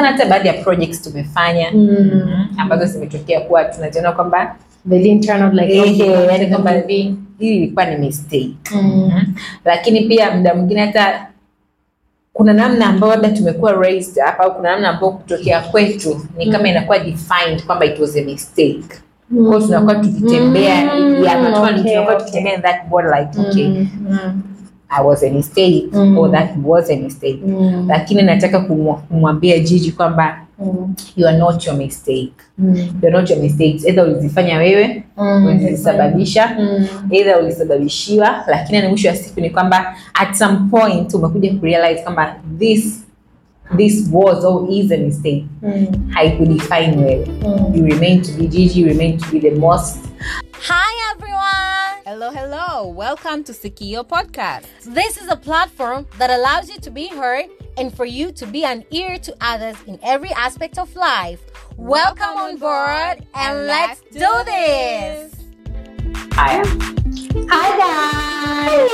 tumeona hata baadhi ya projects tumefanya Mm. ambazo zimetokea kuwa tunaziona kwamba They didn't turn out like eh, how we yani wanted kwamba them to be. hii ilikuwa ni mistake Mm. lakini pia muda mwingine hata kuna namna ambayo labda tumekuwa raised hapa au kuna namna ambayo kutokea kwetu ni kama inakuwa defined kwamba it was a mistake kwa hiyo tunakuwa tukitembea Mm, yeah, tunakuwa okay, tunakuwa okay. tukitembea in that border like okay Mm, mm, I was a mistake Mm. or that was a mistake mm, lakini nataka kumwa- kumwambia Jiji kwamba mm, you are not your mistake mm, you are not your mistakes either ulizifanya wewe mm. ulizisababisha Mm. either ulisababishiwa lakini ni mwisho wa siku ni kwamba at some point umekuja kurealize kwamba this this was or is a mistake Mm. haikudefine wewe Mm. you remain to be Gigi you remain to be the most Hi everyone! Hello, hello. Welcome to Sikio Podcast. This is a platform that allows you to be heard and for you to be an ear to others in every aspect of life. Welcome on board and let's do this! haya Hi guys.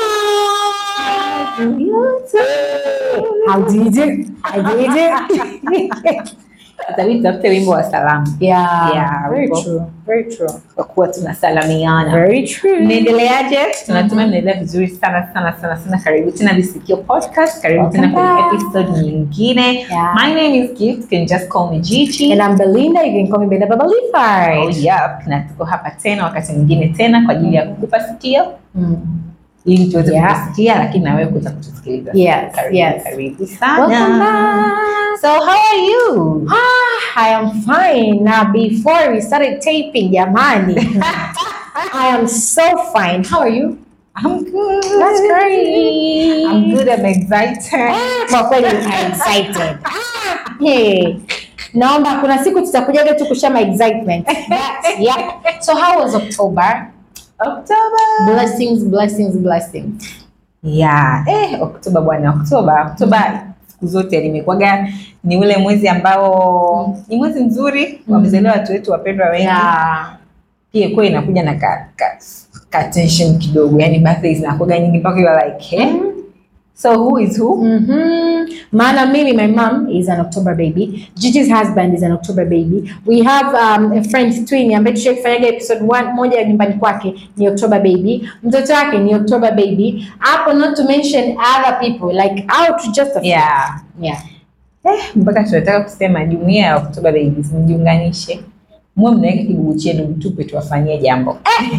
How did you? I did it. itabidi tutafute wimbo wa salamu yeah. Yeah, Very wimbo. true. Very true. kwa kuwa tunasalamiana Very true. mnaendeleaje tunatumai mnaendelea vizuri sana sana sana sana karibu tena visikio podcast karibu tena Welcome kwenye back. episode nyingine Yeah. my name is gift you can just call me Gigi And I'm Belinda. You can call me Belinda Baba Oh, Leafart. yep. na tuko hapa tena wakati mwingine tena kwa ajili ya kukupa sikio Mm. ili tuweze Yeah. kukusikia lakini na wewe kuweza kutusikiliza Yes, karibu, yes. karibu sana Welcome back. so how are you Ah, I am fine. Now, before we started taping, Yamani, I am so fine. How are you? I'm good That's great. I'm good I'm excited Ah, Kwa kweli I'm excited. Ah, Hey. Naomba kuna siku tutakujaga tu kushare my excitement. But, yeah. So how was October? October Blessings, blessings, blessings. yeah eh Oktoba bwana Oktoba Oktoba siku zote limekuwaga ni ule mwezi ambao ni mwezi mzuri wamezaliwa watu wetu wapendwa wengi Yeah. pia kuwa inakuja na ka, ka, ka tension kidogo yani birthday zinakuwaga nyingi mpaka you are like eh? so who is who Mm-hmm. Maana mimi, my mom is an October baby. Gigi's husband is an October baby. We have um, a friend twin ambaye tushai kufanyaga episode one, moja ya nyumbani kwake ni October baby. Mtoto wake ni October baby. Hapo not to mention other people like out just a few. yeah Yeah. eh, mpaka tunataka kusema jumuia ya Oktoba babies mjiunganishe muwe mnaweka kibugu chenu mtupe tuwafanyie jambo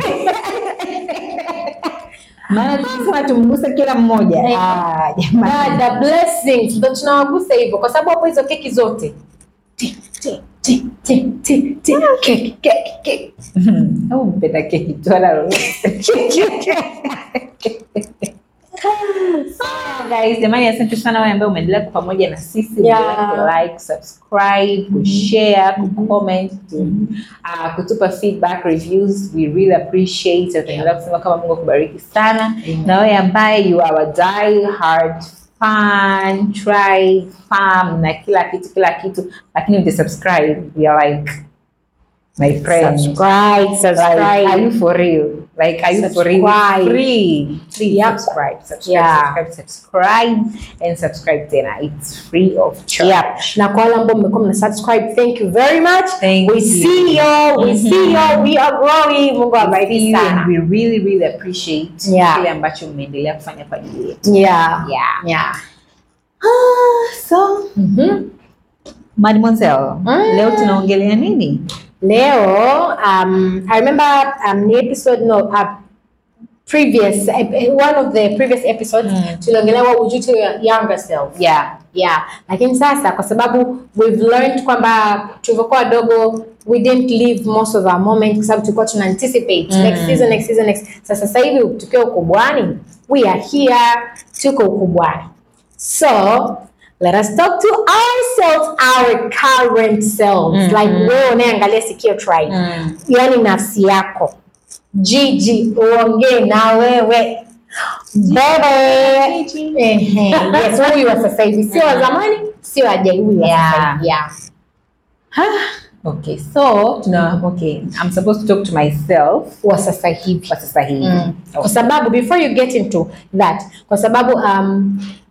maana tukisema tumguse kila mmoja Eh. ah, jamani Dada blessings ndo tunawagusa hivyo kwa sababu hapo hizo keki zote Ti, ti, ti, ti, ti, ti. Keki, keki, keki. au mpenda keki tu wala lolote Sawa, guys jamani asante sana wale ambao umeendelea kwa pamoja na sisi Yeah. Umeendelea ku like subscribe kushare kucomment uh, kutupa feedback reviews we really appreciate tutaendelea kusema kama mungu akubariki sana na wewe ambaye you are a die hard fan try farm na kila kitu kila kitu lakini uja subscribe we are like my friend Subscribe, like, subscribe. are you for real like are you for real Subscribe. free please Yep. subscribe subscribe Yeah. subscribe subscribe and subscribe tena it's free of charge Yep. na kwa wale ambao mmekuwa mna subscribe thank you very much Thank we you. see you we see you we are growing mungu See awabariki you and sana we really really appreciate Yeah. kile ambacho mmeendelea kufanya kwa ajili yetu yeah yeah yeah so Mhm. mademoiselle Mm. leo tunaongelea nini leo um i remember um the episode no uh, previous ep- one of the previous episodes Mm. tuliongelea what would you tell your younger self yeah yeah lakini sasa kwa sababu we've learned kwamba tulivyokuwa wadogo we didn't live most of our moment kwa sababu tulikuwa tuna anticipate Mm. next season next season next sasa sasa hivi tukiwa ukubwani we are here tuko ukubwani so let us talk to ourselves our current selves Mhm. like wewe unayeangalia sikio tribe mm. yani nafsi yako jiji uongee na wewe bebe Gigi. Ehe, yes, huyu wa sasa hivi sio wa zamani sio ajai huyu wa sasa Yeah. hivi yeah. okay so tuna okay i'm supposed to talk to myself wa sasa hivi kwa sasa hivi Mm. kwa okay. sababu before you get into that kwa sababu um,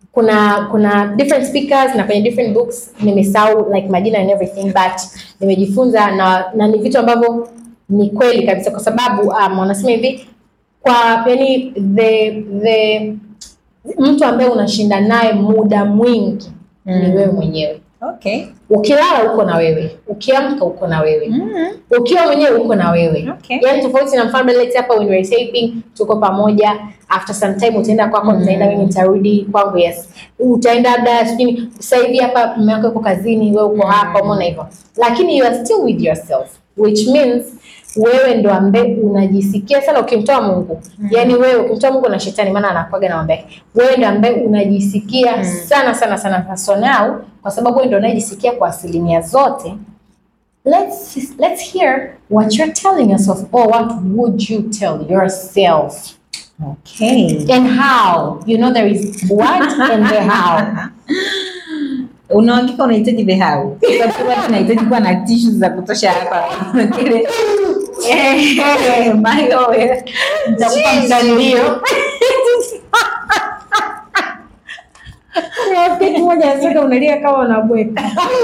kuna kuna different speakers na kwenye different books nimesahau like majina and everything but nimejifunza na, na ni vitu ambavyo ni kweli kabisa kwa sababu um, wanasema hivi kwa yani the the mtu ambaye unashinda naye muda mwingi ni Mm. wewe mwenyewe Okay. ukilala uko na wewe ukiamka uko na wewe Mm. ukiwa mwenyewe uko na wewe Okay. yani tofauti na mfano let's say hapa when we're taping tuko pamoja after some time utaenda kwako nitaenda mimi nitarudi kwangu yes utaenda labda sijui sasa hivi hapa mume wako yuko kazini wewe uko hapa umeona hivyo lakini you are still with yourself which means wewe ndo ambaye unajisikia sana ukimtoa Mungu yani wewe ukimtoa Mungu na shetani maana anakuaga na mambo yake wewe ndo ambaye unajisikia sana sana sana so now kwa sababu wewe ndo unajisikia kwa asilimia zote let's let's hear what you're telling yourself or what would you tell yourself Okay. and how you know there is what and the how Unahakika unahitaji the how? Kwa sababu watu tunahitaji kuwa na tissues za kutosha hapa. Kile eh mayo eh. Nitakupa mtandio. rafiki moja anasema unalia kama unabweka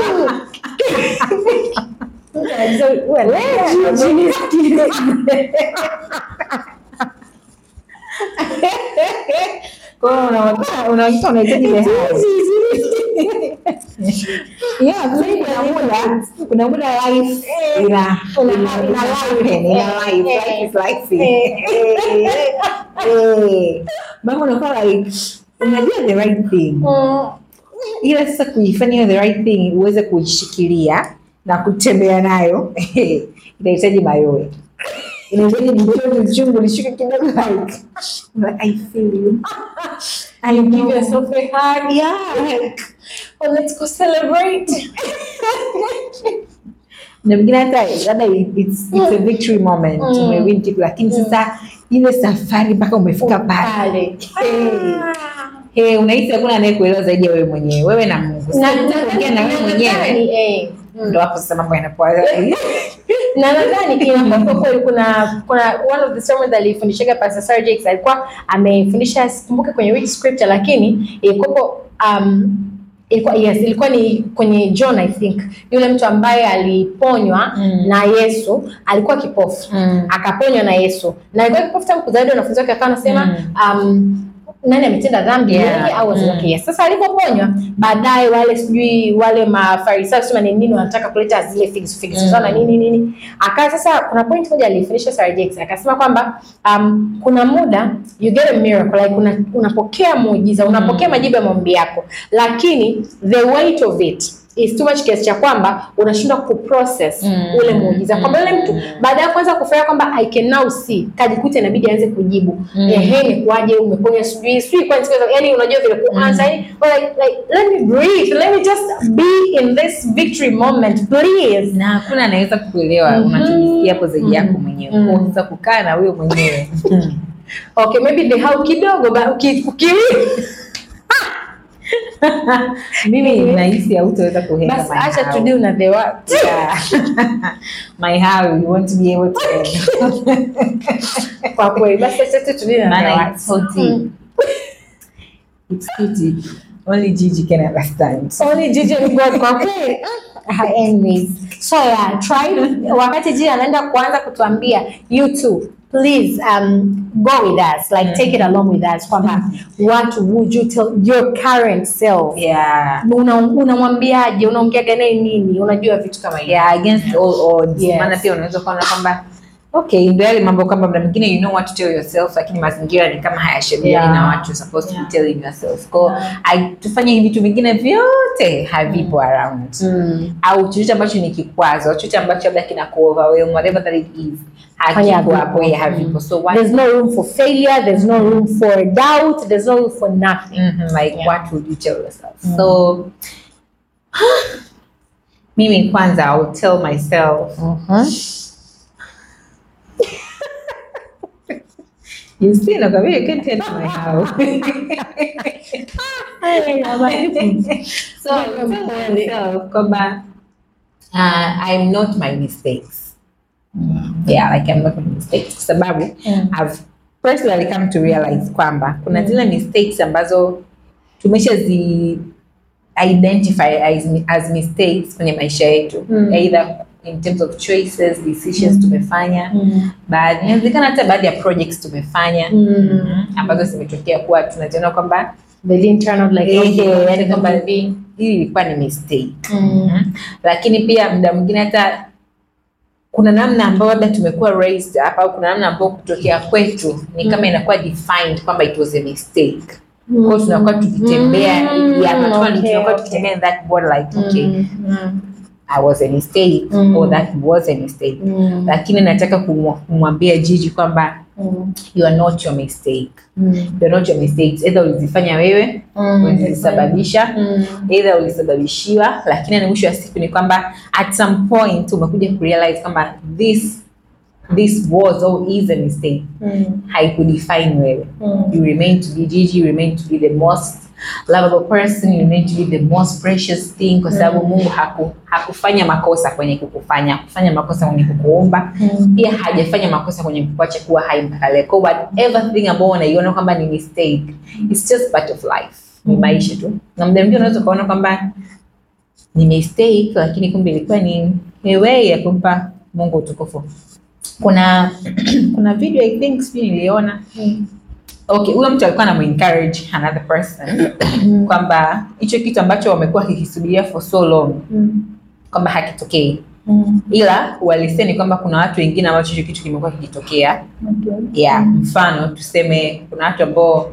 Kwa hiyo unahakika unahakika unahitaji the how. Yeah, mimi kuna muda kuna muda life ina Una- ina ina happen, ina life life is life. Eh. Mambo unakuwa like unajua the right thing. ila sasa kuifanya hiyo the right thing uweze kuishikilia na kutembea nayo inahitaji mayowe inahitaji jichoto chungu lishuke kidogo like like, I feel you I give know. yourself a hug yeah like or let's go celebrate na mwingine hata labda it's, it's a victory moment Mm. umewin kitu lakini sasa ile safari mpaka umefika pale pale hey, hey, unahisi hakuna anayekuelewa zaidi ya wewe mwenyewe wewe na Mungu na Sasa ukiongea na wewe mwenyewe nadhani, eh, mm. ndo hapo sasa mambo yanakuwa na nadhani inakuwa kweli kuna kuna one of the sermons alifundishaga Pastor Sarah Jakes alikuwa amefundisha sikumbuke kwenye which scripture lakini ilikuwa um, ilikuwa yes ilikuwa ni kwenye John I think yule mtu ambaye aliponywa Mm. na Yesu alikuwa kipofu Mm. akaponywa na Yesu na alikuwa kipofu tangu kuzaliwa wanafunzi wake akawa anasema um, nani ametenda dhambi Yeah. yeye au wazazi Mm. wake yes. Sasa alipoponywa baadaye wale sijui wale mafarisayo sema ni nini wanataka kuleta zile figs figs Mm. zao na nini nini akaa sasa kuna point moja alifundisha Sarah Jakes akasema kwamba um, kuna muda you get a miracle like una, unapokea muujiza unapokea majibu ya maombi yako lakini the weight of it is too much kiasi cha kwamba unashindwa kuprocess Mm. ule muujiza kwamba yule mtu baada ya kwanza kufanya kwamba I can now see kajikuta inabidi aanze kujibu Mm. ehe imekuwaje umeponywa sijui sijui kwa nini yani unajua vile kuanza yani like, like let me breathe let me just be in this victory moment please na hakuna anaweza kuelewa Mhm. unachojisikia hapo zaidi yako Mhm. mwenyewe Mhm. Kwa sasa kukaa na wewe mwenyewe okay maybe the how kidogo ba uki, uki mimi nahisi hautaweza kuhenda basi my acha how. to deal na the what Yeah. my how you want to be able to end. kwa kweli basi acha tu to deal na the Maana what it's so deep. It's too deep. Only Gigi can understand. only Gigi and God kwa kweli Ah, anyways so yeah try wakati Gigi anaenda kuanza kutuambia you too please um, go with us like take it along with us kwamba what would you tell your current self Yeah. Una- unamwambiaje unaongeaga naye nini unajua vitu kama hivyo Yeah, against all odds. Yes. Maana pia unaweza kuona kwamba okay, ndio yale mambo kwamba muda mwingine you know what to tell yourself, lakini mazingira ni kama hayashabihiani Yeah. na what you're supposed to Yeah. be telling yourself. Kwa yeah. tufanye hivi vitu vingine vyote havipo around mm. au chochote ambacho ni kikwazo, chochote ambacho labda kina kuoverwhelm whatever that it is Fanya hakipo hapo, havipo. yeah, havipo. So what there's no room for failure there's no room for doubt there's no room for nothing Mhm, like Yeah. what would you tell yourself so mimi kwanza I will tell myself you see nakwambia you can't tell my how so I will tell myself kwamba uh, I'm not my mistakes yeah like I'm not my mistakes kwa sababu Mm. I've personally come to realize kwamba kuna zile mistakes ambazo tumesha zi identify as, as mistakes kwenye maisha yetu Mm. either in terms of choices decisions tumefanya Mm. baadhi inawezekana hata baadhi ya projects tumefanya Mm. ambazo zimetokea kuwa tunaziona kwamba The didn't turn out like eh, how you wanted yani them kwamba to be. hii ilikuwa ni mistake Mm. lakini pia muda mwingine hata kuna namna ambayo labda tumekuwa raised up au kuna namna ambayo kutokea kwetu ni kama inakuwa defined kwamba it was a mistake kwa hiyo tunakuwa tukitembea Mm, yeah, tunakuwa okay, tunakuwa okay. tukitembea in that board like okay Mm. Mm. I was a mistake Mm. or that was a mistake Mm. lakini nataka kumwa- kumwambia Jiji kwamba Mm. you are not your mistake Mm. you are not your mistakes either ulizifanya wewe Mm. ulizisababisha Mm. either ulisababishiwa lakini ni mwisho wa siku ni kwamba at some point umekuja kurealize kwamba this this was or is a mistake Mm. haikudefine wewe Mm. you remain to be Gigi, you remain to be the most lovable person, you remain to be the most precious thing kwa sababu Mungu haku, hakufanya makosa kwenye kukufanya, hakufanya makosa kwenye kukuumba, Mm. pia hajafanya makosa kwenye kukuacha kuwa hai mpaka leo. Kwa whatever thing ambao unaiona kwamba ni mistake, it's just part of life. Ni maisha tu. Na muda mwingine unaweza ukaona kwamba ni mistake lakini kumbe ilikuwa ni a way ya kumpa Mungu utukufu. Kuna kuna video I think sijui niliona okay huyo mtu alikuwa anamuencourage another person kwamba hicho kitu ambacho wamekuwa kikisubiria for so long Mm. kwamba hakitokei Mm. ila uhalisia ni kwamba kuna watu wengine ambacho hicho kitu kimekuwa kikitokea Okay. yeah mfano tuseme kuna watu ambao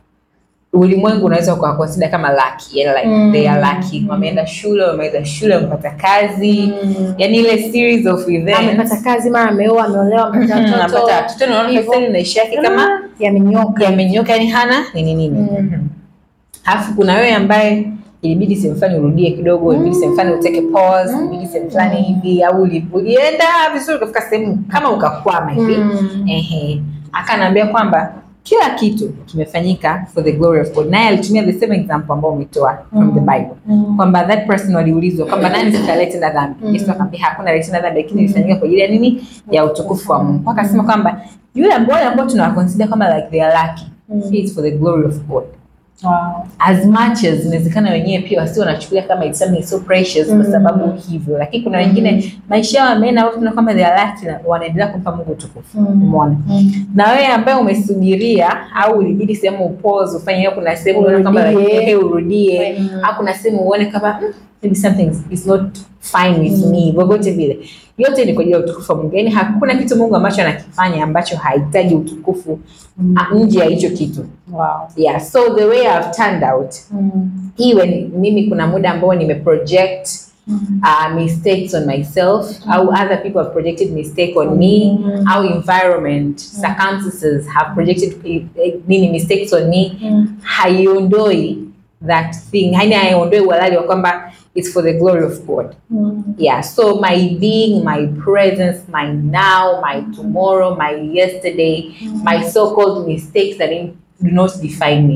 ulimwengu unaweza ukawakonsida kama lucky yani like Mm. they are lucky wameenda shule wameweza shule wamepata kazi Mm. yani ile series of events amepata kazi mara ameoa ameolewa amepata Mhm, watoto anapata watoto naona hivyo. kabisa ni maisha yake kama yamenyoka yamenyoka yani hana nini nini Mm. alafu kuna wewe ambaye ilibidi sehemu fulani urudie kidogo ilibidi sehemu fulani uteke pause ilibidi sehemu fulani hivi au uli- ulienda vizuri ukafika sehemu kama ukakwama hivi Mm. ehe akanaambia kwamba kila kitu kimefanyika for the glory of God naye alitumia the same example ambao umetoa from the Bible Mm. kwamba that person waliulizwa kwamba nani sasa aliyetenda dhambi Mm. Yesu akamwambia hakuna aliyetenda dhambi lakini ilifanyika kwa ajili ya nini ya utukufu wa Mungu akasema kwamba yule ambao ambao tunawaconsider kama like they are lucky Mm. he is for the glory of God Wow. as much as inawezekana wenyewe pia wasi wanachukulia kama it's something so precious kwa Mm. sababu hivyo lakini kuna wengine maisha yao yameenda au tunaona kama they are lucky na wanaendelea kumpa Mungu utukufu Mm. umeona Mm. na wewe ambaye umesubiria au ulibidi sehemu upause ufanye hiyo kuna sehemu unaona kama Urudie. like, eh, urudie Mm. au kuna sehemu uone kama "Mm, maybe something is not fine with Mm. me vyovyote vile yote ni kwa ajili ya utukufu wa Mungu yaani hakuna kitu Mungu ambacho anakifanya ambacho hahitaji utukufu Mm. ah, nje ya hicho kitu Wow. yeah so the way I've turned out Mm. even mimi kuna muda ambao nimeproject Mm. uh, mistakes on myself au other people have projected mistake on me Mm. au environment circumstances have projected eh, eh, nini mistakes on me Mm. haiondoi that thing yani haiondoi uhalali wa kwamba it's for the glory of god Mm. yeah so my being my presence my now my tomorrow my yesterday my so-called mistakes that in- do not define me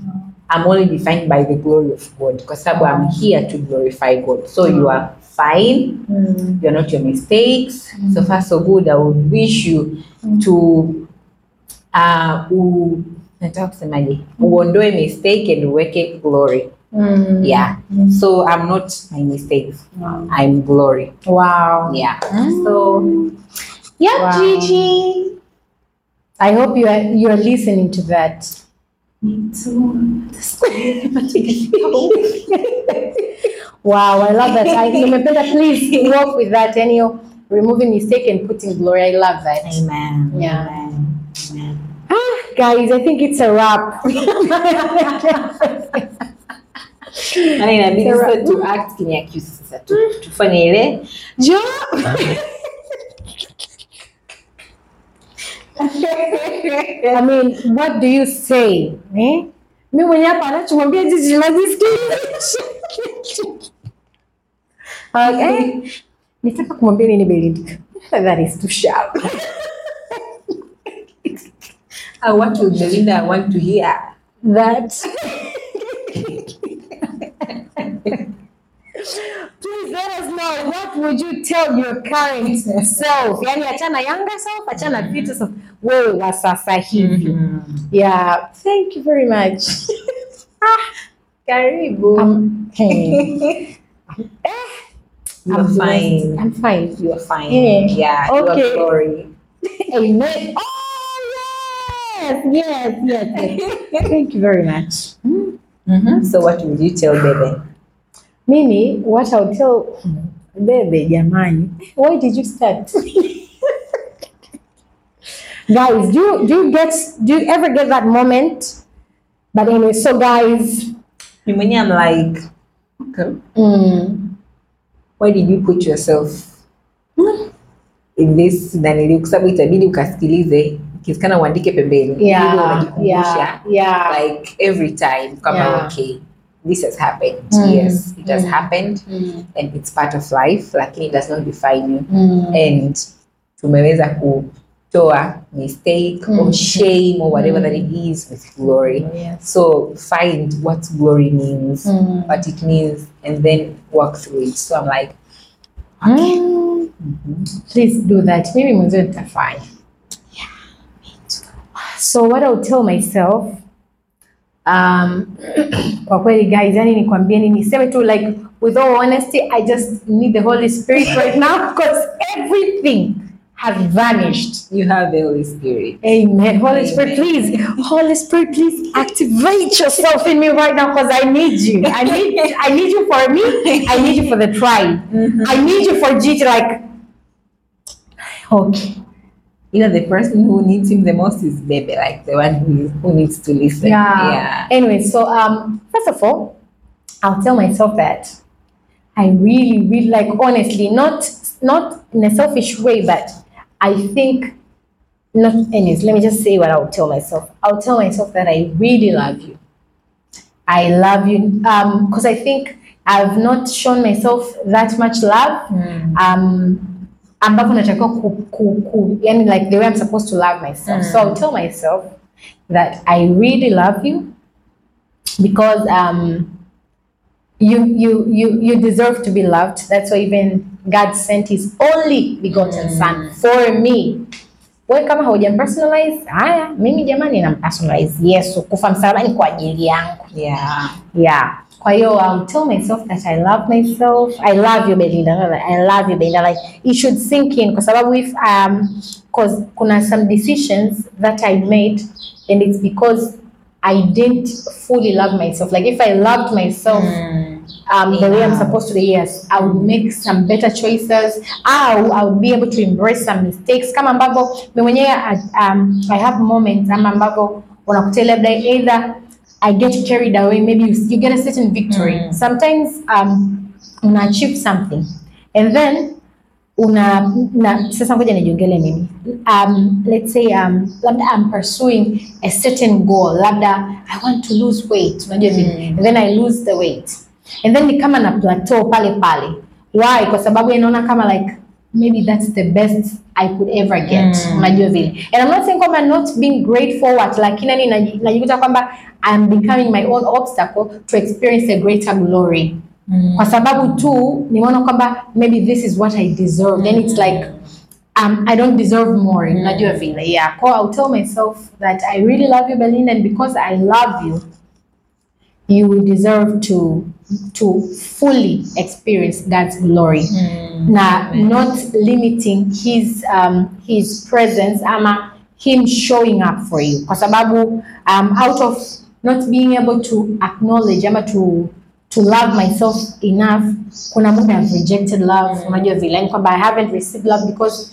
I'm only defined by the glory of God kwa sababu I'm here to glorify God. So you are fine. Mm. You are not your mistakes. So far so good. I would wish you to uh, u, nataka kusemaje? Uondoe mistake and uweke glory. Mm. Yeah. So I'm not my mistakes. Wow. I'm glory. Wow. Yeah. So yeah, Wow. Gigi. I hope you are you are listening to that. Me too. Wow, I love that. I nimependa please work with that and you removing mistake and putting glory. I love that. Amen. Yeah. Amen. Amen. Guys, I think it's a wrap. Maana inabidi Sarah. sasa tu act kinyakyusi sasa tu tufanye ile Jo. I mean, what do you say? Eh? Mi mwenye hapa anachomwambia jiji najisikiliza. Okay. Nitaka kumwambia nini Belinda? That is too sharp. uh, what will Belinda want to hear? That. Please let us know what would you tell your current self? Yani achana younger self, achana future self. Wewe wa sasa hivi. Yeah, thank you very much. ah, Karibu. I'm, hey, you I'm are blessed. fine. I'm fine. You are fine. Yeah. Yeah. You Okay. are glory. Amen. Oh yes, yes, yes, yes. Thank you very much. Mm-hmm. So what would you tell Bebe? Mimi, what I'll tell Bebe, jamani, why did you start? guys, do you, do you get do you ever get that moment? But anyway, so guys, Me mwenyewe I'm like, okay, mm, why did you put yourself in this nanili kwa sababu itabidi ukasikilize ikisikana uandike pembeni Ili yeah, unajikumbusha yeah, yeah. like every time kama Yeah. okay this has happened Mm, yes it has mm. happened Mm, and it's part of life lakini it does not define you mm, and tumeweza kutoa mistake Mm. or shame or whatever Mm. that it is with glory yes. so find what glory means Mm. what it means and then work through it so i'm like Mm, please do that. Mimi mwenyewe nitafanya. So what I'll tell myself um, kwa kweli guys, yani nikwambieni niseme tu like with all honesty, I just need the Holy Spirit right now because everything has vanished. you have the holy spirit Amen. Holy Spirit, Amen. please. Holy Spirit, please activate yourself in me right now because I need you. I need I need you for me. I need you for the tribe. I need you for GT. Like, okay. you know the person who needs him the most is baby like the one who, who needs to listen Yeah. yeah Anyway, so um, first of all, I'll tell myself that I really, really like honestly, not not in a selfish way, but I think not anyways, let me just say what I'll tell myself. I'll tell myself that I really love you. I love you. Um, because I think I've not shown myself that much love. Um ambavyo natakiwa ku, ku, ku, yani like the way I'm supposed to love myself. So I'll tell myself that I really love you because um you you you you deserve to be loved. That's why even God sent his only begotten son for me. Wewe kama haujampersonalize, haya mimi jamani nampersonalize Yesu kufa msalabani kwa ajili yangu. yeah Yeah. Kwa hiyo I'll tell myself that I love myself. I love you Belinda. No, no, I love you Belinda. Like it should sink in kwa sababu if um cause kuna some decisions that I made and it's because I didn't fully love myself. Like if I loved myself um, the way I'm supposed to, yes, I would make some better choices. I, I would be able to embrace some mistakes. Kama ambavyo mimi mwenyewe um, I have moments ama ambavyo unakuta labda either I get carried away, maybe you, you get a certain victory. Sometimes um, una achieve something and then una na, sasa ngoja nijiongele mimi um, let's say um, labda I'm pursuing a certain goal labda I want to lose weight unajua vile and then I lose the weight and then ni kama na plateau pale pale why kwa sababu inaona kama like maybe that's the best I could ever get unajua vile and I'm not saying kwamba not being great forward lakini yani naji- najikuta kwamba I'm becoming my own obstacle to experience a greater glory kwa sababu tu nimeona kwamba maybe this is what I deserve then it's like um, I don't deserve more unajua vile yeah kwa I'll tell myself that I really love you Belinda and because I love you you deserve to to fully experience God's glory na not limiting his um, his presence ama him showing up for you kwa sababu um, out of not being able to acknowledge ama to to love myself enough kuna muda I've rejected love unajua vile yani kwamba I haven't received love because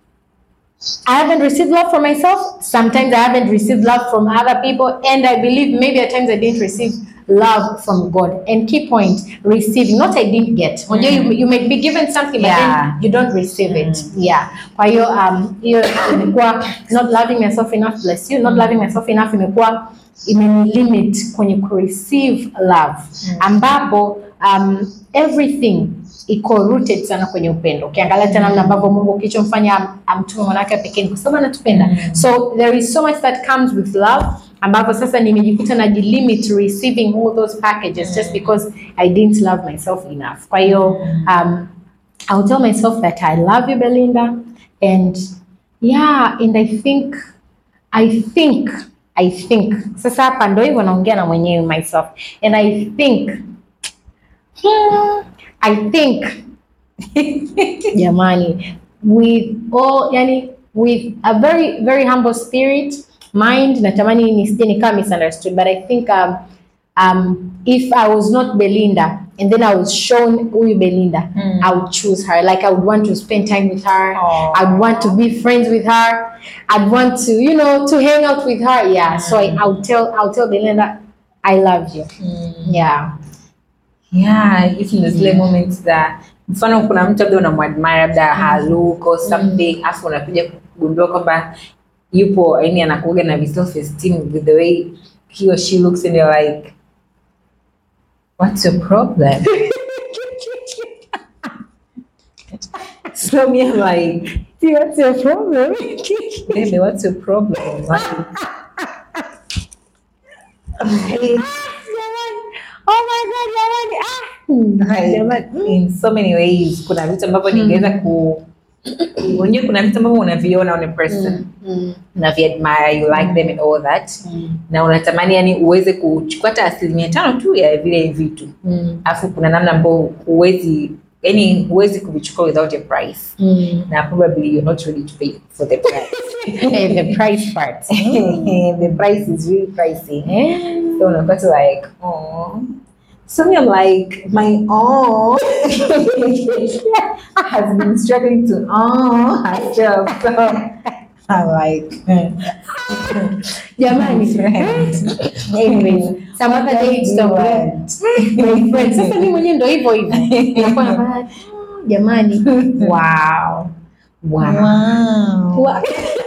I haven't received love from myself. Sometimes I haven't received love from other people. And I believe maybe at times I didn't receive love from God. And key point, receiving. Not I didn't get. Unajua you, you may be given something but Yeah. then you don't receive it. Yeah. Kwa hiyo um, hiyo imekuwa not loving myself enough, bless you, not loving myself enough imekuwa imenilimit kwenye kureceive love ambapo um, everything iko rooted sana kwenye upendo. Ukiangalia tena namna ambavyo Mungu kilichomfanya am- amtume mwanawake pekee ni kwa sababu anatupenda. So there is so much that comes with love ambapo sasa nimejikuta najilimit receiving all those packages just because I didn't love myself enough. Kwa hiyo um, I'll tell myself that I love you Belinda and yeah and I think I think I think sasa hapa ndo hivyo naongea na mwenyewe myself and I think hmm, I think jamani with all yani with a very very humble spirit mind natamani nisije nikawa misunderstood but I think um, um, if I was not Belinda and then I was shown huyu Belinda Mm. I would choose her like I would want to spend time with her Aw. I'd want to be friends with her I'd want to you know to hang out with her yeah so I, I'll tell I'll tell Belinda I love you yeah yeah hizi ndo zile moments za mfano kuna mtu labda unamwadmire labda her look or something afu unakuja kugundua kwamba yupo yani anakuga na self esteem with the way he or she looks and you're like what's your problem so me I'm like what's your problem baby what's your problem like, oh my god jamani ah Like, in so many ways kuna vitu ambavyo ningeweza ku unajua kuna vitu ambavyo unaviona on a person unaviadmire you like them and all that na unatamani yani uweze kuchukua hata asilimia tano tu ya vile vitu alafu kuna namna ambayo huwezi yani huwezi kuvichukua without a price na probably you're not ready to pay for the price Eh, the price part the price is really pricey so unakuwa tu like oh so me I'm like my oh has been struggling to oh herself so I'm like jamani anyways some other day tutaongea my friend sasa mimi mwenyewe ndo hivyo hivyo Nakuwa na- "Ah, jamani wow wow Wa-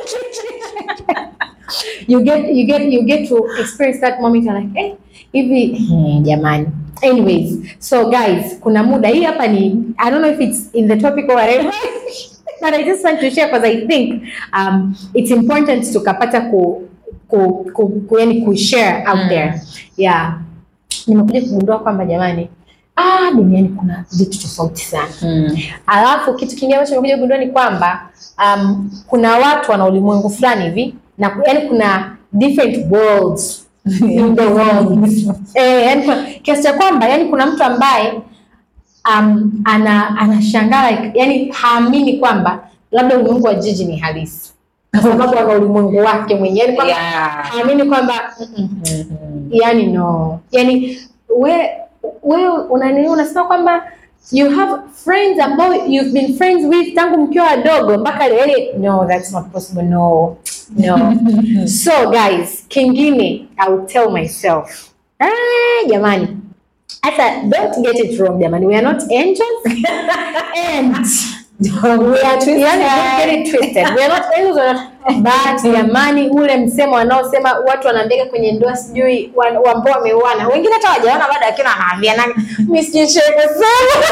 you get you get you get to experience that moment you're like eh hivi hmm, jamani anyways so guys kuna muda hii hapa ni i don't know if it's in the topic or whatever but i just want to share because i think um it's important tukapata ku ku, ku, ku yani kushare out Mm. there yeah nimekuja kugundua kwamba jamani ah duniani kuna vitu tofauti sana mm. Alafu kitu kingine ambacho nimekuja kugundua ni kwamba um, kuna watu wana ulimwengu fulani hivi na yani kuna different worlds in the world. Eh, yani kuna, kiasi cha kwamba yani kuna mtu ambaye um, ana anashangaa like, yani haamini kwamba labda ulimwengu wa jiji ni halisi kwa sababu ana ulimwengu wake mwenyewe yani kwamba yeah. haamini kwamba mm-mm, Mhm. yani no yani we wewe unani unasema kwamba you have friends ambao you've been friends with tangu mkiwa wadogo mpaka leo yani no that's not possible no no so guys kingine i will tell myself ah jamani hata don't get it wrong jamani we are not angels and we are yani don't get it twisted we are not angels we are not but jamani ule msemo wanaosema watu wanaandika kwenye ndoa sijui wa- wa- ambao wameuana wengine hata wajaona bado lakini wanaambia na mimi sijui shaka sana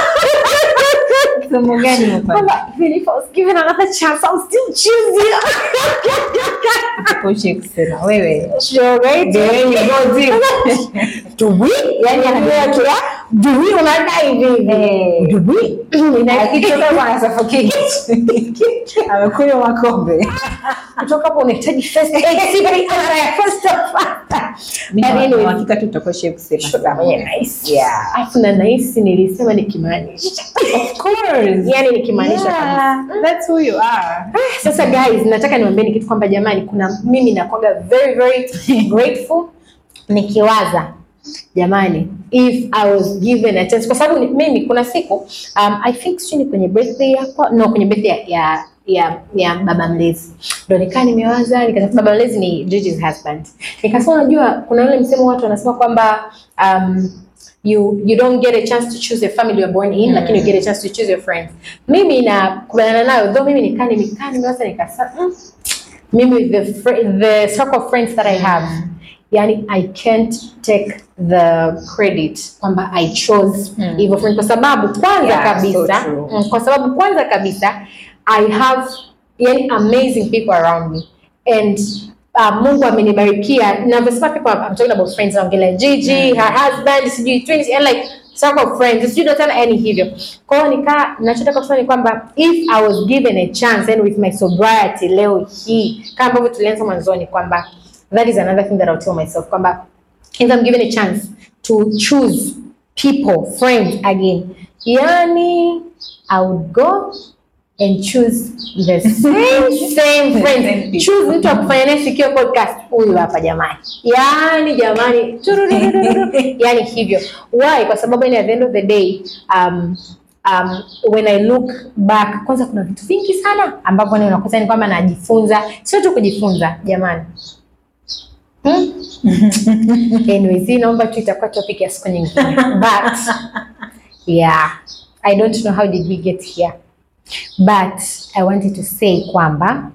Somo gani umepata? kwamba even if I was given another chance I'll still choose you Usiposhe kusema wewe sure right The way you go deep. do we yani anaambia tu do we unadai hivi Eh. do we Ina- akitoka hapo ana suffocate. amekunywa makombe kutoka hapo unahitaji first aid CPR ya first Mimi But na anyway, uhakika tu utakoshe kusema Sugar mwenye nice. Yeah. Afu na nahisi nilisema nikimaanisha. Of course. Yaani nikimaanisha kabisa. Yeah, that's who you are. Sasa guys, nataka niwaambieni kitu kwamba jamani, kuna mimi nakuwaga very very grateful nikiwaza jamani, if I was given a chance, kwa sababu ni- mimi kuna siku um, I think sijui ni kwenye birthday yako no, kwenye birthday ya ya ya, ya baba mlezi ndo nikaa nimewaza nikasema, baba mlezi ni Gigi's husband, nikasema unajua, kuna ule msemo watu wanasema kwamba um, you you don't get a chance to choose a family you're born in Mm. lakini you get a chance to choose your friends mimi nakubaliana nayo though mimi nikaa nimekaa nimewaza nikasema mm, mimi the fr- the circle of friends that I have yani I can't take the credit kwamba I chose Mm. hivyo friends kwa sababu kwanza Yeah, kabisa so true. mm, kwa sababu kwanza kabisa I have yani amazing people around me and uh, Mungu amenibarikia navyosema people I'm talking about friends naongelea Gigi Mm. her husband sijui twins and like circle of friends sijui dotana yani hivyo kwa hiyo nikaa nachotaka kusema ni kwamba if I was given a chance and with my sobriety leo hii kama ambavyo tulianza mwanzoni kwamba that is another thing that I'll tell myself kwamba if I'm given a chance to choose people, friends again, yani I would go and choose the same same friends. Choose mtu wa kufanya naye sikio podcast huyu hapa jamani, yani jamani, turururururu. yani hivyo. Why? Kwa sababu yani at the end of the day um, um, when I look back, kwanza kuna vitu vingi sana ambavyo ni unakuta ni kwamba najifunza, sio tu kujifunza jamani Hmm? Anyways, hii naomba tu itakuwa topic ya siku nyingine. But yeah, I don't know how did we get here. But I wanted to say kwamba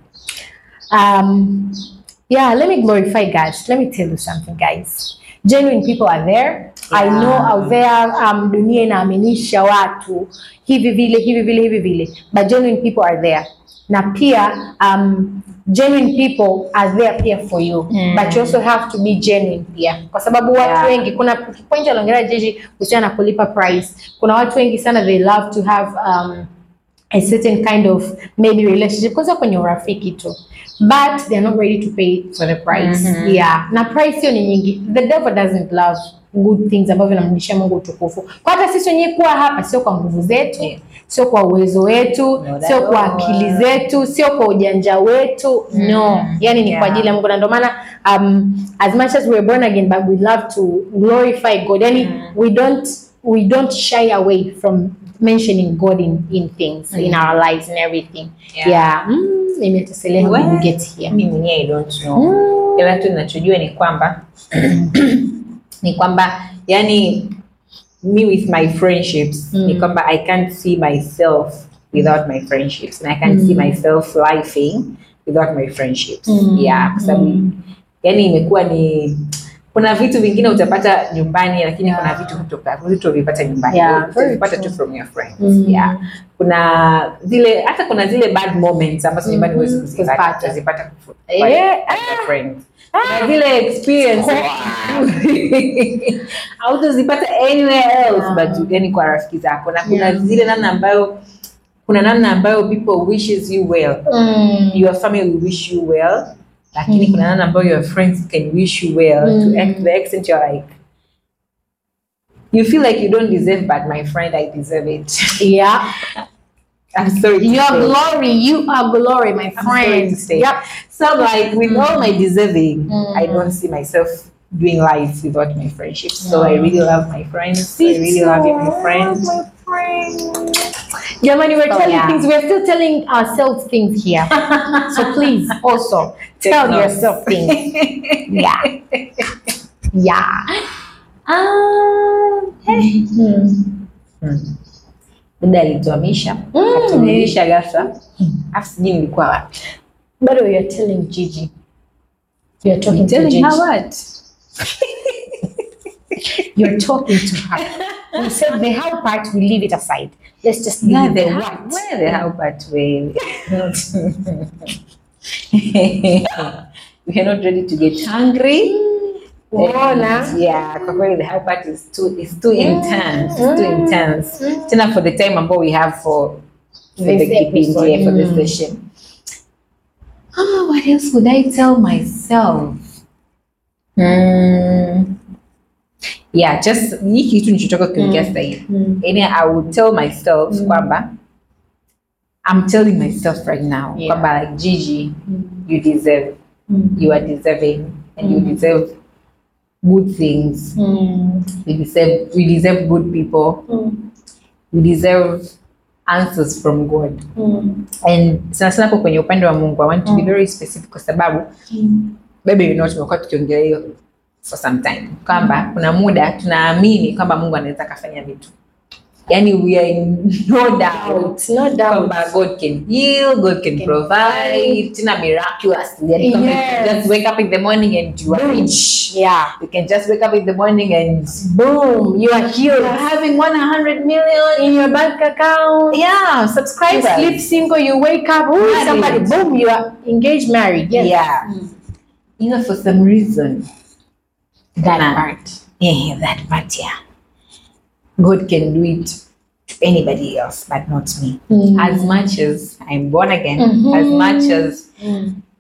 um yeah, let me glorify God. Let me tell you something guys. Genuine people are there. I Yeah. know out there um, dunia inaaminisha watu hivi vile hivi vile hivi vile. But genuine people are there. Na pia um, genuine people are there pia for you Mm. but you also have to be genuine pia kwa sababu watu Yeah. wengi kuna point aliongelea Jeji kuhusiana na kulipa price kuna watu wengi sana they love to have um, a certain kind of maybe relationship kwanza kwenye urafiki tu but they are not ready to pay for the price Mhm. yeah na price hiyo ni nyingi the devil doesn't love good things ambavyo vinamrudishia Mungu utukufu kwa hata sisi wenyewe kuwa hapa sio kwa nguvu zetu Yeah. sio kwa uwezo wetu No, sio kwa that- akili zetu sio kwa ujanja wetu no Mm. yani ni Yeah. kwa ajili ya Mungu na ndio maana um, as much as we are born again but we love to glorify God yani Mm. we don't we don't shy away from mentioning God in, in things in Mm. our lives and everything Yeah. yeah, Mm, nimeteselea how did we Well, get here Mimi mwenyewe I don't know. Mm. Ila tu ninachojua ni kwamba ni kwamba yani me with my friendships Mm. ni kwamba I can't see myself without my friendships and I can't see Mm. myself lifing without my friendships. Mm. Yeah, kwa sababu Mm. yani imekuwa ni kuna vitu vingine utapata nyumbani lakini Yeah. kuna vitu kutoka vitu vipata nyumbani Yeah, very utavipata true. tu from your friends Mm. yeah kuna zile hata kuna zile bad moments ambazo nyumbani Mhm. huwezi kuzipata Kuzipata. utazipata kufu- Eh, kwa- kwa your friends na zile experience hautazipata anywhere else Yeah. but yani kwa rafiki zako na kuna Yeah. zile namna ambayo kuna namna ambayo people wishes you well Mm. your family will wish you well lakini Mm. kuna namna ambayo your friends can wish you well Mm. to ex- the extent you're like you feel like you don't deserve but my friend I deserve it yeah I'm sorry to your say. glory you are glory my I'm sorry to friend say. yep So like with all my deserving, Mm. I don't see myself doing life without my friendships. So I Mm. really love my friends. I really love you, my friends. Jamani, we're So, telling yeah. things. We're still telling ourselves things here. so please also Take tell notes. yourself things. Yeah. Yeah. Um, hey. Hmm. Dada alituamisha Mm. aturudisha ghafla, afu sijui nilikuwa wapi. But you're telling Gigi. You're talking to Telling Gigi. her what? You're talking to her. We said the how part, we leave it aside. Let's just leave Yeah, the the what. what? Where the how but way? We are not ready to get hungry. Unaona? And, yeah, kwa kweli the how part is too is too intense. It's too Mm. intense. Tena for the time ambao we have for for This the keeping episode. yeah, for this Mm. session. Oh, what else would I tell myself? Mm. Yeah, just hii kitu nichotoka kuongea sasa hivi. Mm. Yani I would tell myself Mm. kwamba I'm telling myself right now Yeah. kwamba like Gigi, Mm. you deserve, Mm. you are deserving and you Mm. deserve good things. Mm. We deserve we deserve good people. Mm. We deserve answers from God. Mm. And sana sana hapo kwenye upande wa Mungu, I want to be Mm. very specific kwa sababu Mm. baby you know tumekuwa tukiongelea hiyo for some time kwamba kuna muda tunaamini kwamba Mungu anaweza akafanya vitu yani we are in no doubt No doubt. kwamba God can heal, God can Can provide, tena miraculously. Yani kama you Yes. can just wake up in the morning and you are Boom. rich. Yeah. You can just wake up in the morning and Boom. You are you're healed. having 100 million. In your bank account. Yeah, You subscribers. sleep single, you wake up, ooh, Married. somebody, boom, you are engaged, married. Yes. Yeah. You know, for some reason, That Nah. part. yeah, that part, yeah. God can do it to anybody else, but not me. Mm. As much as I'm born again, Mhm. as much as Mm.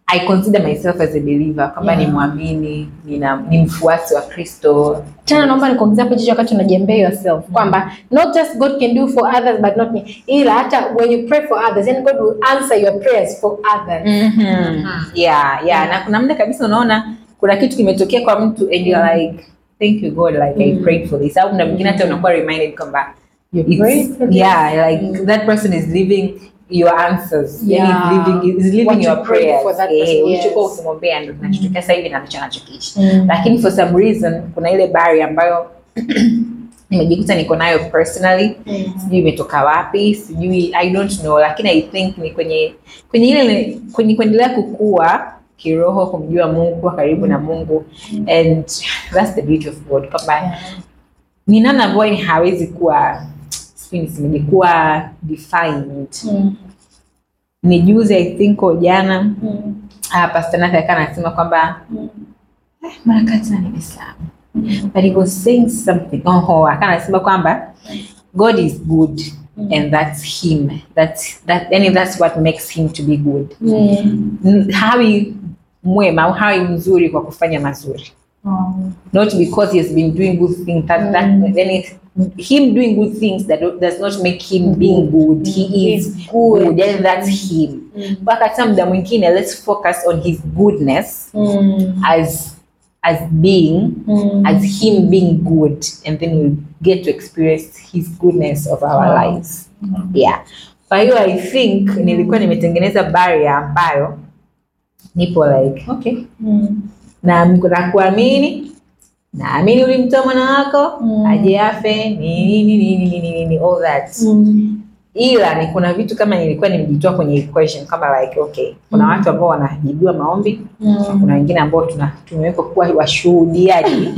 I consider myself as a believer kwamba Yeah. ni mwamini nina ni mfuasi wa Kristo tena naomba nikuongezea hapo jicho wakati unajembea yourself kwamba not just God can do for others but not me ila hata when you pray for others then God will answer your prayers for others Mhm. yeah yeah na kuna muda kabisa unaona kuna kitu kimetokea kwa mtu and you're like thank you God like I prayed for this au muda mwingine hata unakuwa reminded kwamba You it's- prayed for this? yeah like that person is living your answers Yeah. yeah. living, is living What you your prayed prayers for that Eh, person, ulichokuwa yes. ukimwombea ndo kinachotokea sasa hivi na ndicho anachokiishi Mm. lakini for some reason kuna ile bari ambayo nimejikuta niko nayo personally sijui imetoka wapi sijui i don't know lakini i think ni kwenye kwenye ile kwenye kuendelea kukua kiroho kumjua mungu kuwa karibu na mungu and that's the beauty of god kwamba ni namna ambayo ni hawezi kuwa sijui nisemeje kuwa defined Mm. ni juzi i think au jana Mm. uh, pastor Nathan akawa anasema kwamba Mm. eh, mara kadhaa nimesahau but he was saying something oh akawa anasema kwamba god is good and that's him that's that and that's what makes him to be good Mm. N- hawi mwema au hawi mzuri kwa kufanya mazuri Oh. not because he has been doing good things that, that then it, him doing good things that do- does not make him being good he is He's good. good and that's him Mm. wakati muda mwingine let's focus on his goodness Mm. as as being Mm. as him being good and then we get to experience his goodness of our Wow. lives yeah kwa hiyo i think nilikuwa nimetengeneza barrier ambayo nipo like okay Mm. na na kuamini naamini ulimtoa mwana wako Mm. aje afe nini nini nini nini nini all that Mm. ila ni kuna vitu kama nilikuwa nimejitoa kwenye equation kama like okay kuna Mm. watu ambao wanajibiwa maombi Mm. kuna wengine ambao tuna tumewekwa kuwa washuhudiaji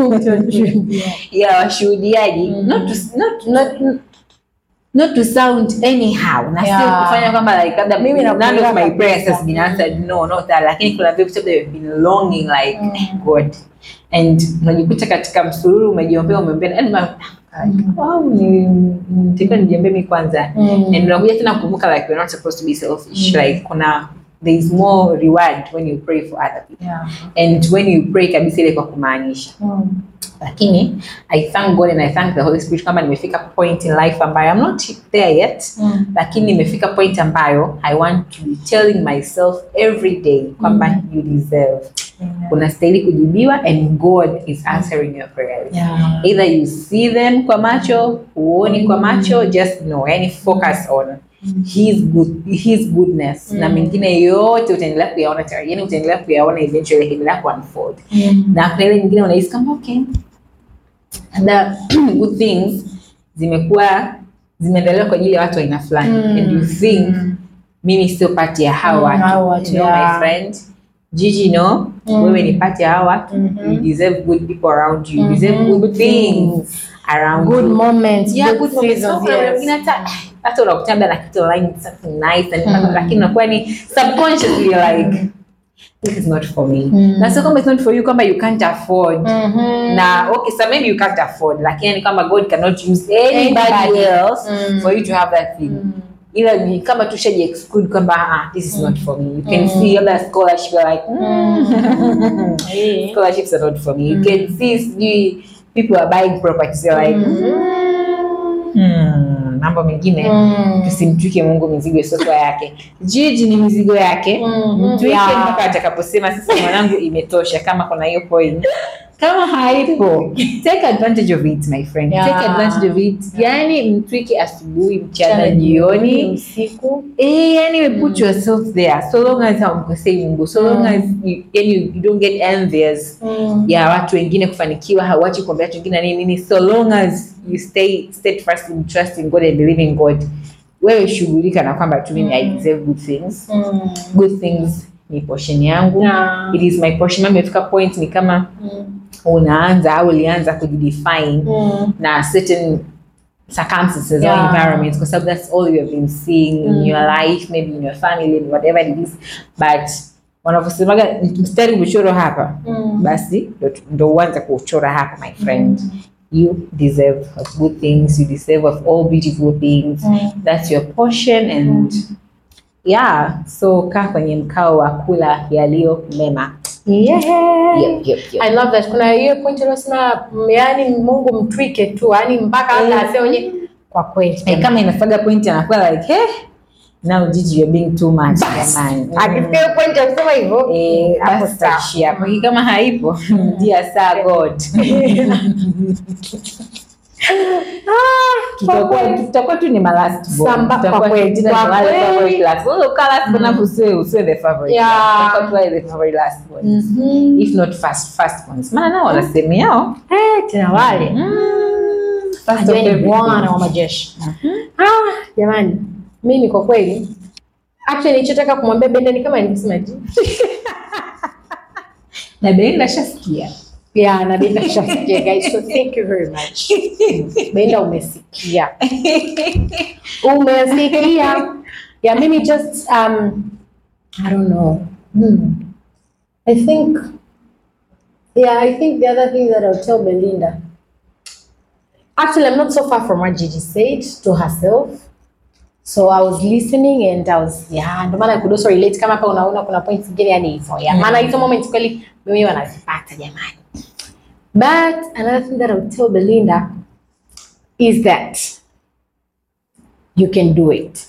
ya washuhudiaji Mhm. not, to, not, not, not to sound anyhow na sio Yeah. kufanya kwamba like labda Mimi none nakuelewa of my kabisa. prayers has been answered no not that lakini kuna vitu that they've been longing like Mm. god and unajikuta katika msururu umejiombea umeombea and ma- like, wow, ni- nitakiwa nijiombee mi kwanza Mm. and unakuja tena kukumbuka like we're not supposed to be selfish Mm. like kuna there is more reward when you pray for other people Yeah. and when you pray kabisa ile kwa kumaanisha Mm. lakini i thank god and i thank the holy spirit kwamba nimefika point in life ambayo i'm not there yet Mm. lakini nimefika point ambayo i want to be telling myself every day kwamba you deserve unastahili kujibiwa and god is answering your prayers Yeah. either you see them kwa macho huoni kwa macho just know yani focus on his good his goodness na Mm. mengine yote utaendelea kuyaona tayari yani utaendelea kuyaona eventually itaendelea kuunfold Mm. na kuna ile nyingine unahisi kama okay labda good things zimekuwa zimeendelewa kwa ajili ya watu wa aina fulani Mm. and you think Mm. mimi sio pati ya hawa Mm, watu hao watu, you know, yeah. my friend Gigi no Mm. wewe ni pati ya hawa watu Mhm. you deserve good people around you you Mhm. deserve good, Good things things. around Good you moments, yeah, good good moments. seasons, So, kuna yes. wengine hata hata unakuta labda na kitu online something nice and Mm. lakini unakuwa ni subconsciously you're like this is not for me Mm. na sio kwamba it's not for you kwamba you can't afford Mhm. na okay so maybe you can't afford lakini ni kama god cannot use anybody, Anybody. else Mm. for you to have that thing Mm. ila ni kama tushaji exclude kwamba ah, this is not for me you can Mm. see labda scholarship you're like mm. Eh. scholarships are not for me you can see sijui people are buying properties you're like hmm, mambo mengine Mm. tusimtwike mungu mizigo isiyokuwa yake jiji ni mizigo yake Mhm. mtwike Yeah. mpaka atakaposema sasa mwanangu imetosha kama kuna hiyo point kama haipo take advantage of it my friend Yeah. take advantage of it yani mtwike asubuhi mchana Mchana, jioni usiku Eh, yani we put yourself there so long as haumkosei mungu so long Mm. as you, yani you don't get envious ya watu wengine kufanikiwa hauachi kuombea watu wengine na nini nini so long as you stay steadfast in trusting god and believing god wewe shughulika na kwamba tu mimi i deserve good things Mm. good things ni portion yangu Yeah. it is my portion mama imefika point ni kama Mm. unaanza au ulianza kujidefine Mm. na certain circumstances Yeah. or environments kwa sababu that's all you have been seeing in Mm. your life maybe in your family in whatever it is but wanavyosemaga mstari umechorwa hapa Mm. basi ndo- ndo uanze kuchora hapa my friend you deserve of good things you deserve of all beautiful things Mm. that's your portion and yeah so kaa kwenye mkao wa kula yaliyo mema Yeah. yep, yep, yep. I love that. Kuna hiyo point uliosema mm, yaani Mungu mtwike tu, yaani mpaka hata Eh. asionye kwa kweli. Eh, kama inafaga point anakuwa like hey, now Gigi you're being too much jamani Akifika hiyo point ya kusema hivyo, Eh, hapo basi sawa. tutaishia hapo. Hii kama haipo dear sir God Tutakuwa- tutakuwa tu ni malast born. Samba, kwa Tutakuwa kweli, tena kwa ni wale kweli. favorite last. Wewe ukaa last born hapo usiwe usiwe the favorite. Yeah. Tutakuwa tu wale the favorite last born. Mhm. If not first first ones. Maana nao wana sehemu yao. Eh, tena wale Mm, first of Ajueni everything. Bwana wa majeshi. Ah, jamani, mimi kwa kweli actually nilichotaka kumwambia Benda ni kama nilivyosema tu. Na Belinda shasikia. Yeah, na Benda shasikia guys, so thank you very much. Benda umesikia. Umesikia. Yeah, mimi just um I don't know. Hmm. I think yeah, I think the other thing that I'll tell Belinda Actually, I'm not so far from what Gigi said to herself. So I was listening and I was yeah, ndio maana I could also relate kama hapa unaona kuna points zingine yani hivyo. Yeah, maana hizo moments kweli mimi wanazipata jamani. But another thing that I would tell Belinda is that you can do it.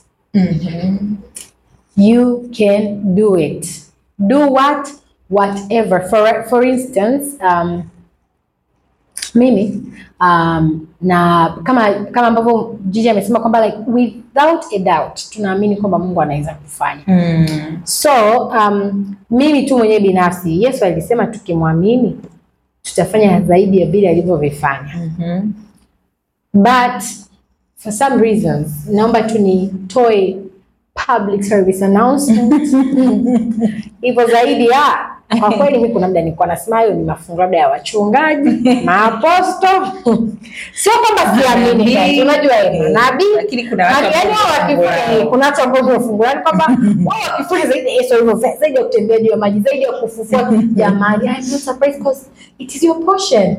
You can do it. Do what? Whatever. For for instance, um, mimi um, na kama kama ambavyo Gigi amesema kwamba like without a doubt tunaamini kwamba Mungu anaweza kufanya. Mm. So um, mimi tu mwenyewe binafsi Yesu alisema tukimwamini tutafanya zaidi ya vile alivyovifanya. Mhm. But for some reasons naomba tu nitoe public service announcement hivyo zaidi ya kwa kweli mi kuna muda nilikuwa nasema hayo ni mafungu labda ya wachungaji maaposto sio kwamba siamini guys, unajua hivyo nabii Lakini kuna watu Yaani ambao wao fungu wakifanya lao. kuna watu ambao wamefungua yani kwamba wao wakifanya zaidi ya Yesu alivyofanya zaidi ya kutembea juu ya maji zaidi ya kufufua jamani I'm not surprised because it is your portion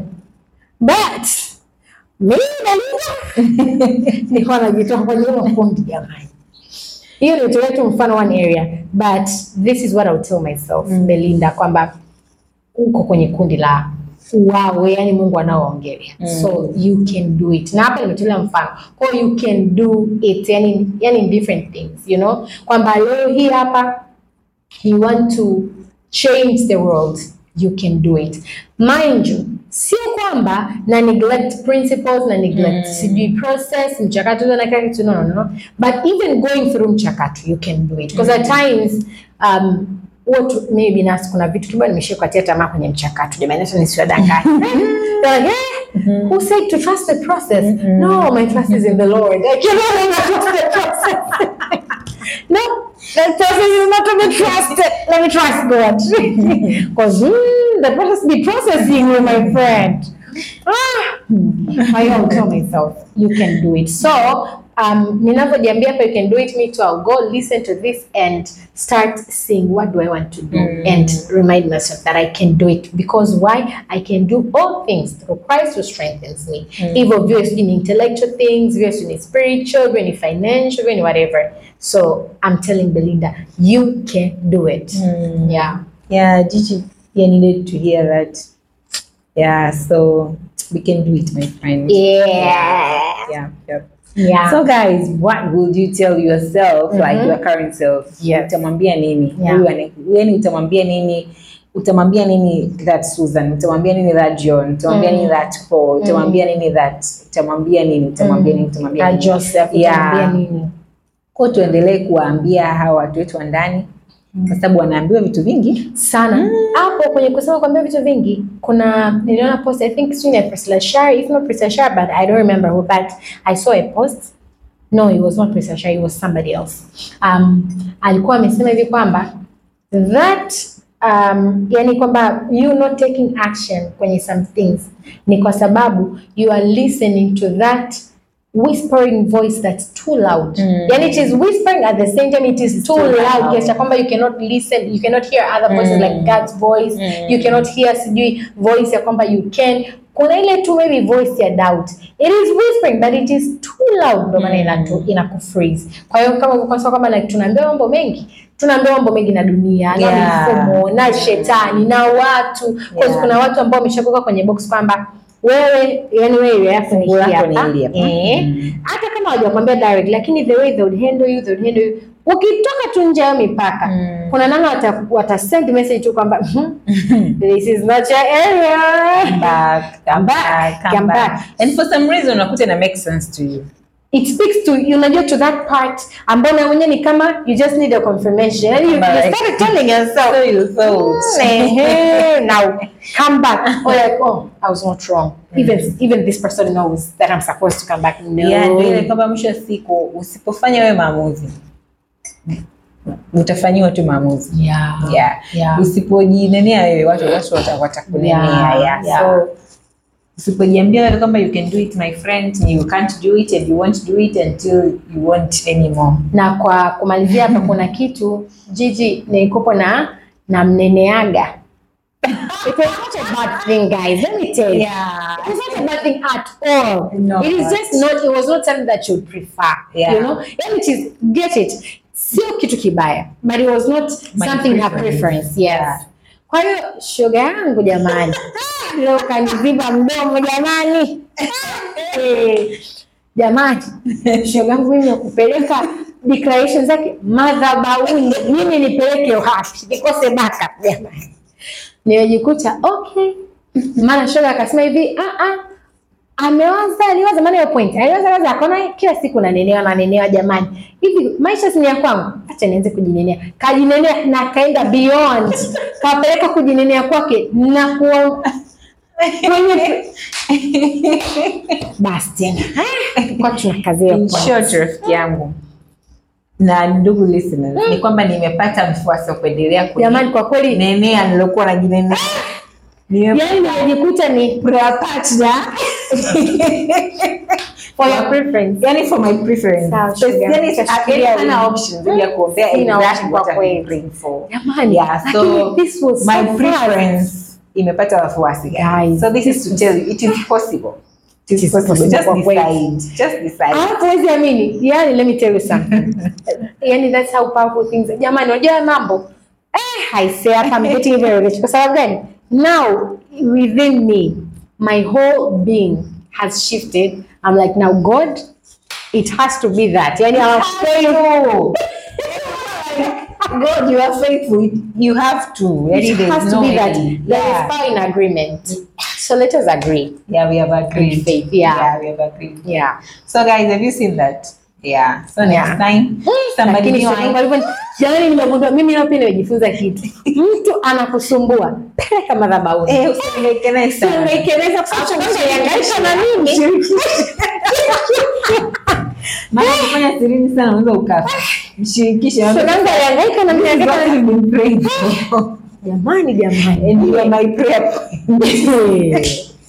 but mimi Belinda nilikuwa najitoa kwenye hilo kundi jamani hiyo nitolea tu mfano one area but this is what I'll tell myself Belinda kwamba uko kwenye kundi la wawe yani Mungu anaoongelea so you can do it na hapa nimetolea mfano kwa hiyo you can do it yani, yani in different things you know kwamba leo hii hapa you want to change the world you can do it mind you sio kwamba na neglect principles na neglect sijui process mchakato na kila kitu no, no, no. but even going through mchakato you can do it because at times um, watu mimi binafsi kuna vitu kibao nimeshia kukatia tamaa kwenye mchakato jamani hata nisiwadanganya They're like, eh, who said to trust the process no my trust is in the lord like, you know, I trust the process no the process is not to be trusted let me trust god because mm, the process be processing you my friend ah, hmm. I don't tell myself you can do it so um, ninavyojiambia hapa you can do it me too I'll go listen to this and start seeing what do I want to do and remind myself that I can do it because why I can do all things through Christ who strengthens me hivyo viwe sijui ni intellectual things viwe sijui ni spiritual viwe ni financial viwe ni whatever so I'm telling Belinda you can do it yeah Yeah, Gigi, yeah, needed to hear that. Yeah, so we can do it, my friend. yeah Yeah, yep. yeah So guys, what would you tell yourself, like Mhm. your current self? Yes. Utamwambia nini? Yeah. Huyu ane- yani utamwambia nini? Utamwambia nini that Susan? Utamwambia nini that John? Utamwambia Mm. nini that Paul? Utamwambia nini that? Utamwambia nini? Utamwambia nini? Utamwambia na nini? Joseph Yeah. utaambia nini Kwa hiyo tuendelee kuwaambia hawa watu wetu wa ndani kwa sababu wanaambiwa vitu vingi. sana hapo kwenye kusema kuambia vitu vingi kuna niliona post i think sijui ni Priscilla Shari if not Priscilla Shari but I don't remember who but I saw a post no it was not Priscilla Shari it was somebody else um, alikuwa amesema hivi kwamba that um, yani kwamba you not taking action kwenye some things ni kwa sababu you are listening to that whispering voice that's too loud Mm. yani it is whispering at the same time it is too too loud loud. kiasi cha kwamba you cannot listen you cannot hear other voices Mm. like God's voice Mm. you cannot hear sijui voice ya kwamba you can kuna ile tu maybe voice ya doubt it is whispering but it is too loud ndio maana Mm. inatu inakufreeze kwa hiyo kama kwa sababu kama like tunaambiwa mambo mengi tunaambiwa mambo mengi na dunia na Yeah. mifumo na shetani na watu Kwa Yeah. kuna watu ambao wameshakuweka kwenye box kwamba wewe yani wewe yako ni Fungu hii lako ni hapa. hili hapa. Eh. Mm. hata kama hawajakwambia direct lakini the way they would handle you they would handle you ukitoka tu nje ya mipaka Mm. kuna nana wata, wata send message tu kwamba "Mhm, this is not your area Come back, come back, come come back. back. And for some reason unakuta ina make sense to you. it speaks to you unajua to that part ambao na mwenyewe ni kama you just need a confirmation yani you, you Correct. started telling yourself So you thought. "Mm, ehe, now come back or like oh I was not wrong even even this person knows that I'm supposed to come back no Yeah, ndio ile kwamba mwisho wa siku usipofanya wewe maamuzi utafanyiwa tu maamuzi. yeah Yeah. Yeah. Usipojinenea wewe watu watu wata- watakunenea. Yeah, Yeah. yeah. So usipojiambia wewe kwamba you can do it my friend, you can't do it and you won't do it until you won't anymore. na kwa kumalizia hapa kuna kitu Gigi nilikopo na na mneneaga it was not a bad thing guys let me tell you Yeah. It was not a bad thing at all. No, it is but- just not. It was not something that you would prefer. Yeah. You know, and it is get it. Sio kitu kibaya, but it was not My something her preference. preference. Yes. Yeah. Kwa hiyo shoga yangu jamani, leo kaniziba mdomo jamani. Eh, jamani, shoga yangu mimi nakupeleka declaration zake madhabahuni, mimi nipeleke wapi? Nikose backup jamani. Nimejikuta okay, maana shoga akasema hivi ah ah amewaza aliwaza maana hiyo point aliwaza waza akaona kila siku nanenewa nanenewa jamani hivi maisha si ni ya kwangu acha nianze kujinenea kajinenea na kaenda beyond kapeleka kujinenea kwake na kuwa kwenye basi tena kwa tunakazia In short, rafiki yangu na ndugu listeners ni kwamba nimepata mfuasi wa kuendelea jamani kwa kweli kunenea nilokuwa najinenea. Nimepata yani nimejikuta ni partner for your preference yani for my preference. Sawa, So, sugar. yani, Nitafikiria yani hana wiki. options zaidi ya kuombea Sina exactly option kwa what I'm kweli. praying for. jamani Yeah, lakini so this was my so fast. preference imepata wafuasi guys. Guys, So this is to tell you it is possible. It is possible. Just kwa kweli. decide. Just decide. Alafu huwezi amini, yani let me tell you something. yani that's how powerful things. Jamani, unajua haya mambo eh, I say hapa I'm getting very rich. Kwa sababu gani? Now within me, my whole being has shifted. I'm like now God, it has to be that. Yani I'm faithful. God, you are faithful. You have to. It Yani, there's has to no be that. way. There Yeah. is power in agreement. So let us agree. Yeah, we have agreed. faith, yeah. we have agreed. Yeah. So guys, have you seen that? Yeah. So next Yeah. time, somebody Lakini be shoga yangu like, alivyo- jamani, nimegundua mimi nao pia nimejifunza kitu. Mtu anakusumbua, peleka madhabahuni. eh, usiniwekelee sana. Umekeleza kwa sababu unahangaika na mimi. Maana kufanya sirini sana unaweza ukafa. Mshirikishe. Shoga yangu alihangaika na mimi This is what anahangaika na- we've been praying for. Jamani, jamani. And you are my prayer point.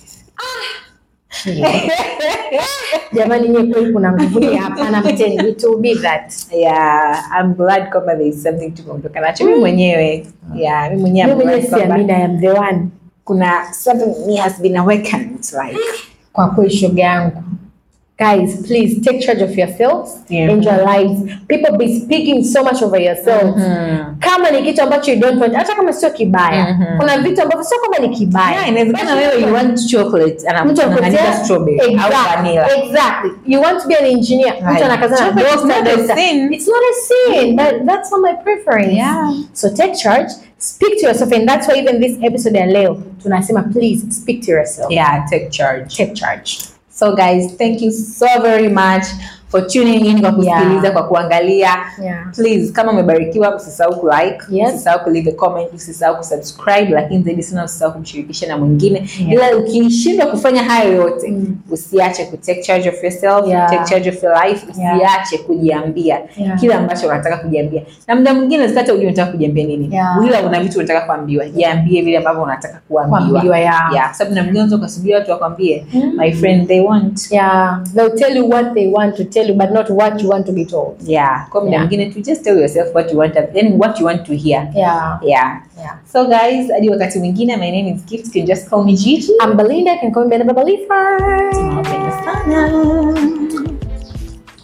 Jamani, nyie kweli kuna nguvuni hapana, mteni it will be that. Yeah, I'm glad kwamba there is something to kuondoka nacho. Mimi mwenyewe, yeah, mimi mwenyewe Mimi I'm mwenyewe glad kwamba siamini I am the one. kuna something me has been awakened like Kwa kweli shoga yangu. Guys, please take charge of yourselves Yeah. and your lives. People be speaking so much over yourselves. Kama ni kitu ambacho you don't want, hata kama sio kibaya. Mhm. Kuna vitu ambavyo sio kama ni kibaya. Yeah, inawezekana wewe you want chocolate mtu anakuta anakuletea- strawberry au Exactly, vanilla. exactly. You want to be an engineer. Mtu Right. anakaza na Chocolate is doctor, not a doctor. sin. It's not a sin. That, that's not my preference. Yeah. So take charge, speak to yourself and that's why even this episode ya leo tunasema please speak to yourself. Yeah, take charge. Take charge. So guys, thank you so very much for tuning in kwa kusikiliza Yeah. kwa kuangalia Yeah. please kama umebarikiwa usisahau kulike Yes. usisahau kuleave a comment usisahau kusubscribe lakini zaidi sana usisahau kumshirikisha na mwingine Yeah. ila ukishindwa kufanya hayo yote Mm. usiache ku take charge of yourself Yeah. take charge of your life Yeah. usiache kujiambia Yeah. kile ambacho unataka kujiambia na muda mwingine usikate ujue unataka kujiambia nini Yeah. ila una vitu unataka kuambiwa jiambie vile ambavyo unataka kuambiwa Kuambiwa, yeah. yeah. kwa sababu na mwingine unaweza ukasubiri watu wakwambie Mm. my friend they want Yeah, they'll tell you what they want to tell you, but not what you want to be told. yeah kwa muda Yeah. mwingine tu just tell yourself what you want yani what you want to hear Yeah, yeah yeah. so guys hadi wakati mwingine my name is gift you can just call me Gigi I'm Belinda, can call me Belinda Belifer. tunawapenda sana